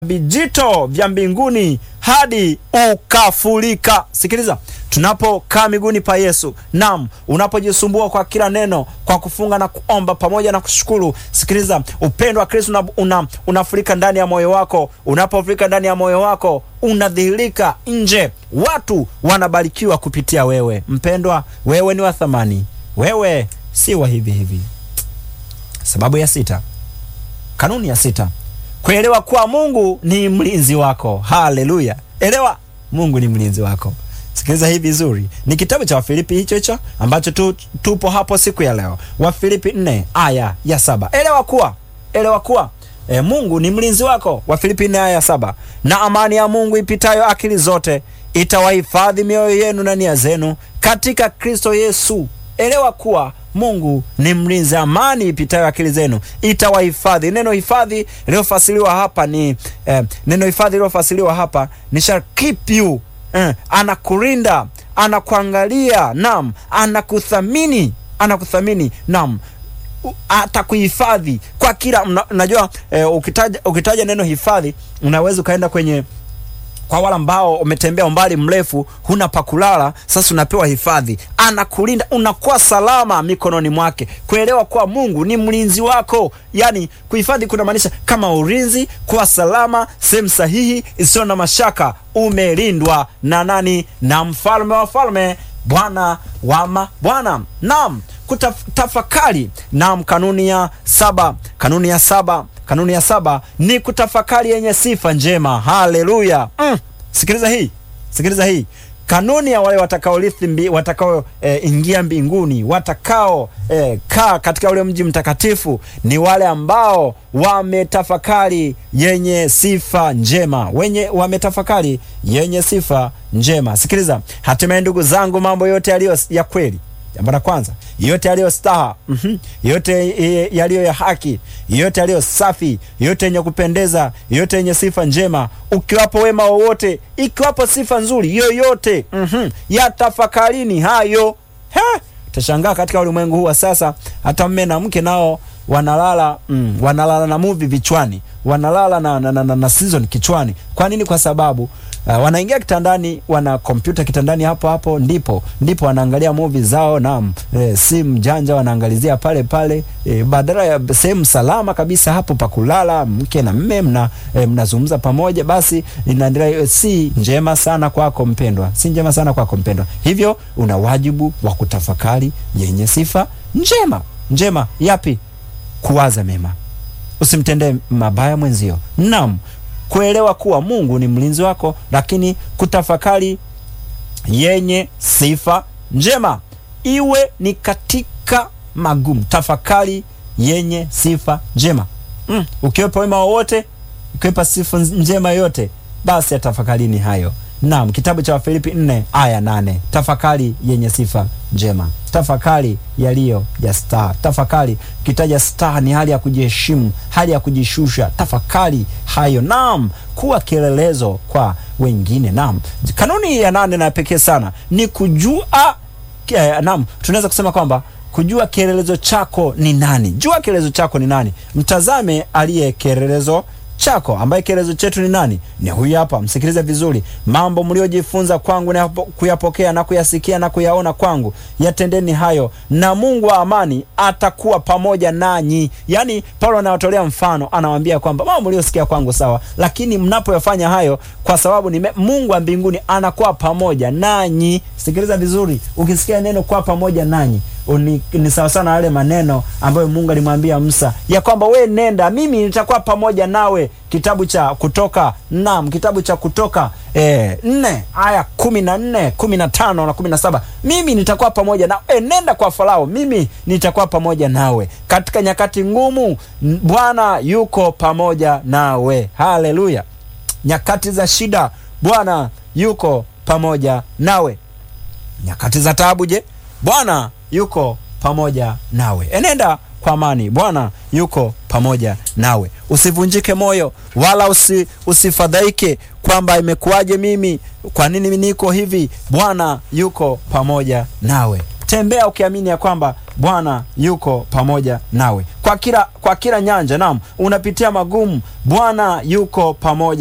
vijito vya mbinguni hadi ukafurika. Sikiliza, tunapokaa miguuni pa Yesu, nam, unapojisumbua kwa kila neno, kwa kufunga na kuomba pamoja na kushukuru, sikiliza, upendo wa Kristo una, una, unafurika ndani ya moyo wako. Unapofurika ndani ya moyo wako, unadhihirika nje, watu wanabarikiwa kupitia wewe. Mpendwa, wewe ni wa thamani, wewe si wa hivi hivi. Sababu ya sita, kanuni ya sita kuelewa kuwa Mungu ni mlinzi wako. Haleluya! Elewa, Mungu ni mlinzi wako. Sikiliza hii vizuri, ni kitabu cha Wafilipi hicho hicho ambacho tu, tupo hapo siku ya leo, Wafilipi 4 aya ya saba. Elewa kuwa elewa kuwa e, Mungu ni mlinzi wako. Wafilipi 4 aya ya saba, na amani ya Mungu ipitayo akili zote itawahifadhi mioyo yenu na nia zenu katika Kristo Yesu. Elewa kuwa Mungu ni mlinzi. Amani ipitayo akili zenu itawahifadhi. Neno hifadhi lililofasiriwa hapa ni eh, neno hifadhi lililofasiriwa hapa ni shall keep you eh, anakulinda, anakuangalia, nam, anakuthamini, anakuthamini, nam atakuhifadhi kwa kila mna, najua eh, ukitaja, ukitaja neno hifadhi unaweza ukaenda kwenye kwa wale ambao umetembea umbali mrefu, huna pa kulala, sasa unapewa hifadhi, anakulinda, unakuwa salama mikononi mwake. Kuelewa kuwa Mungu ni mlinzi wako, yani kuhifadhi kunamaanisha kama ulinzi, kuwa salama, sehemu sahihi isiyo na mashaka. Umelindwa na nani? Na mfalme wa falme, Bwana wa mabwana. Naam, kutafakari. Naam, kanuni ya saba, kanuni ya saba kanuni ya saba ni kutafakari yenye sifa njema. Haleluya! Mm. Sikiliza hii, sikiliza hii kanuni ya wale watakaorithi mbi, watakao e, ingia mbinguni, watakao e, kaa katika ule mji mtakatifu ni wale ambao wametafakari yenye sifa njema, wenye wametafakari yenye sifa njema. Sikiliza, hatimaye ndugu zangu, mambo yote yaliyo ya kweli Jambo la kwanza, yote yaliyo staha, mm -hmm. yote yaliyo ya haki, yote yaliyo safi, yote yenye kupendeza, yote yenye sifa njema, ukiwapo wema wowote, ikiwapo sifa nzuri yoyote, mm -hmm. yatafakarini hayo. Utashangaa katika ulimwengu huu wa sasa, hata mme na mke nao wanalala mm, wanalala na movie vichwani, wanalala na, na, na, na, na season kichwani. Kwa nini? Kwa sababu Uh, wanaingia kitandani, wana kompyuta kitandani, hapo hapo ndipo ndipo wanaangalia movie zao na e, simu janja wanaangalizia pale pale e, badala ya sehemu salama kabisa hapo pa kulala, mke na mme mna e, mnazungumza pamoja, basi inaendelea. Si njema sana kwako mpendwa, si njema sana kwako mpendwa. Hivyo una wajibu wa kutafakari yenye sifa njema. Njema yapi? Kuwaza mema, usimtendee mabaya mwenzio. Naam, kuelewa kuwa Mungu ni mlinzi wako, lakini kutafakari yenye sifa njema, iwe ni katika magumu. Tafakari yenye sifa njema mm. Ukiwepa wema wowote, ukiwepa sifa njema yote, basi atafakarini hayo. Naam, kitabu cha Wafilipi 4 aya 8, tafakari yenye sifa njema, tafakari yaliyo ya staha. Tafakari kitaja staha ni hali ya kujiheshimu, hali ya kujishusha. Tafakari hayo, naam, kuwa kielelezo kwa wengine. Naam, kanuni ya nane na pekee sana ni kujua eh, naam, tunaweza kusema kwamba kujua kielelezo chako ni nani. Jua kielelezo chako ni nani, mtazame aliye kielelezo chako ambaye kielezo chetu ni nani? Ni huyu hapa. Msikilize vizuri. Mambo mliojifunza kwangu na kuyapokea na kuyasikia na kuyaona kwangu, yatendeni hayo, na Mungu wa amani atakuwa pamoja nanyi. Yaani Paulo anawatolea mfano, anawaambia kwamba mambo mliosikia kwangu sawa, lakini mnapoyafanya hayo, kwa sababu ni Mungu wa mbinguni anakuwa pamoja nanyi. Sikiliza vizuri, ukisikia neno kwa pamoja nanyi Uni, ni sawa sana yale maneno ambayo Mungu alimwambia Musa ya kwamba we nenda, mimi nitakuwa pamoja nawe. Kitabu cha Kutoka, naam, kitabu cha Kutoka e, nne aya kumi na nne kumi na tano na kumi na saba mimi nitakuwa pamoja nawe. E, nenda kwa Farao, mimi nitakuwa pamoja nawe katika nyakati ngumu. Bwana yuko pamoja nawe. Haleluya! Nyakati za shida, Bwana yuko pamoja nawe. Nyakati za taabu, je, Bwana yuko pamoja nawe. Enenda kwa amani, Bwana yuko pamoja nawe. Usivunjike moyo wala usi, usifadhaike kwamba imekuwaje mimi, kwa nini niko hivi. Bwana yuko pamoja nawe. tembea ukiamini ya kwamba Bwana yuko pamoja nawe kwa kila, kwa kila nyanja. Naam, unapitia magumu, Bwana yuko pamoja